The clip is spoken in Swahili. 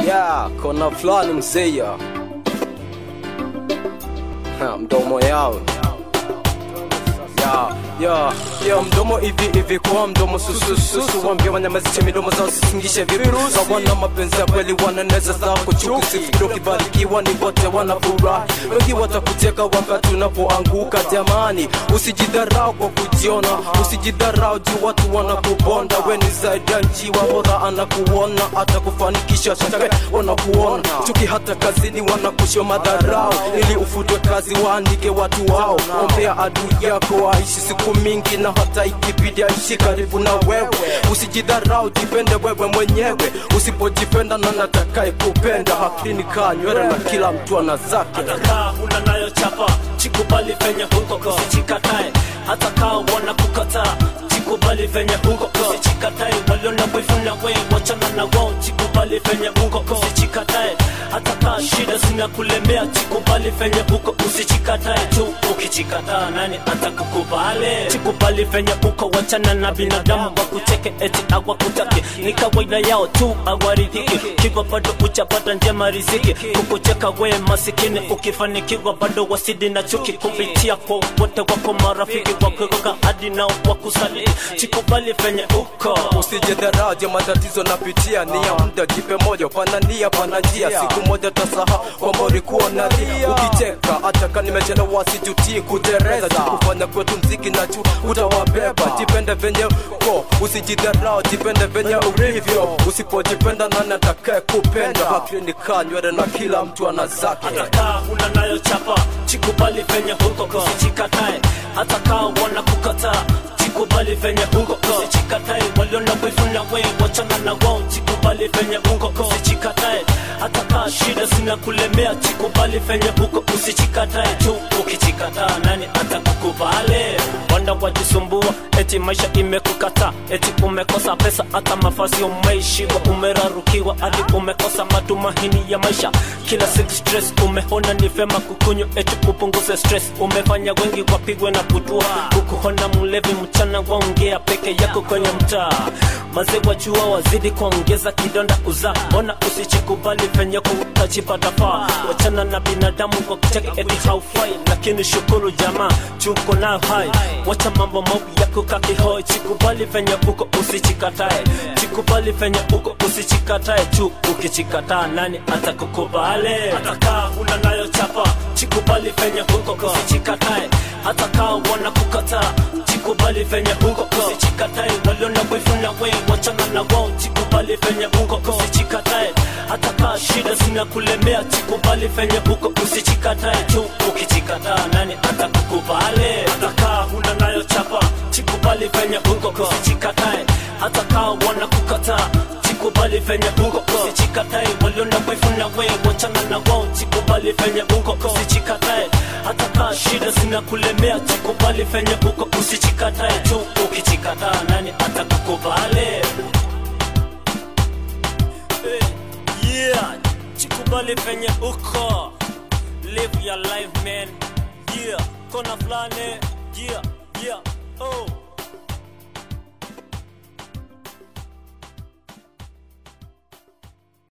ya kona fulani mzeya Ha, mdomo yao ya ya ya mdomo hivi hivi kwa mdomo susususu wambia wanyamazishe midomo zao sisingishe virusi wana mapenzi ya kweli wananeza zako chuki sifikiri ukibarikiwa ni wote wanafurahi wengi watakuteka wakati unapoanguka jamani usijidharau kwa kujiona usijidharau juu watu wanakubonda we ni zaidi ya njiwa bora anakuona hata kufanikisha shaka wanakuona chuki hata kazini wanakushia madharau ili ufutwe kazi waandike watu wao ombea adui yako aishi siku mingi na hata ikibidi aishi karibu na wewe usijidharau jipende wewe mwenyewe usipojipenda na natakaye kupenda hakini kaa nywele na kila mtu ana zake kaa una nayo chapa chikubali venye huko usichikatae hata kaa wana kukataa chikubali venye huko usichikatae waliona wivu na we wachana na wao chikubali venye huko usichikatae hata kaa shida zinakulemea chikubali venye huko usichikatae tu ukichikataa nani atakukubali chikubali venye huko wachana na binadamu wakucheke eti awakutake ni kawaida yao tu awaridhiki kiwa bado uchapata njema riziki kukucheka we masikini ukifanikiwa bado wasidi na chuki kupitia kwa wote wako marafiki wakuroga hadi nao wakusali chikubali venye uko usijidharaje matatizo napitia ni ya muda jipe moyo pana nia pana njia siku moja tasahau kwamba ulikuwa nalia ukicheka hata ka nimechelewa sijutii kutereza kufanya kwetu mziki na juu utawabeba jipende venye uko usijidharau jipende venye ulivyo usipojipenda nani atakaye kupenda hakini kaa nywele na kila mtu ana zake hata kaa una nayo chapa chikubali venye huko usichikatae hata kaa wana kukataa chikubali venye huko usichikatae waliona wivu na we wachana na wao chikubali venye huko usichikatae hata kaa shida zinakulemea chikubali venye huko usichikatae tu ukichikataa nani atakukubali wanda wajisumbua eti maisha imekukataa eti umekosa pesa hata mafasi umeishiwa umerarukiwa hadi umekosa matumahini ya maisha kila siku stress umeona ni vema kukunywa eti upunguze stress umefanya wengi wapigwe na kutua kukuona mlevi mchana waongea peke yako kwenye mtaa mazee wajua wazidi kuongeza kidonda uzaa mbona usichikubali venye kutajipata faa wachana na binadamu kwa kucheka eti haufai lakini shukuru jamaa chuko nayo hai wacha mambo maovu yako kakihoi chikubali venye uko usichikatae chikubali venye uko usichikatae tu ukichikataa nani atakukubali hatakaa una nayo chapa chikubali venye huko usichikatae hata kaa wana kukataa chikubali venye huko usichikatae waliona wivu na we wachana na wao chikubali venye huko usichikatae hata kaa shida zinakulemea chikubali venye huko usichikatae tu ukichikataa nani atakukubali hata kaa una nayo chapa chikubali venye huko usichikatae hata kaa wana kukataa chikubali venye huko usichikatae waliona wivu na we wachana na wao chikubali venye huko usichikatae hata kaa shida zinakulemea chikubali venye huko usichikatae tu ukichikataa nani atakukubali hey, yeah chikubali venye uko live your life man yeah kona fulani yeah yeah oh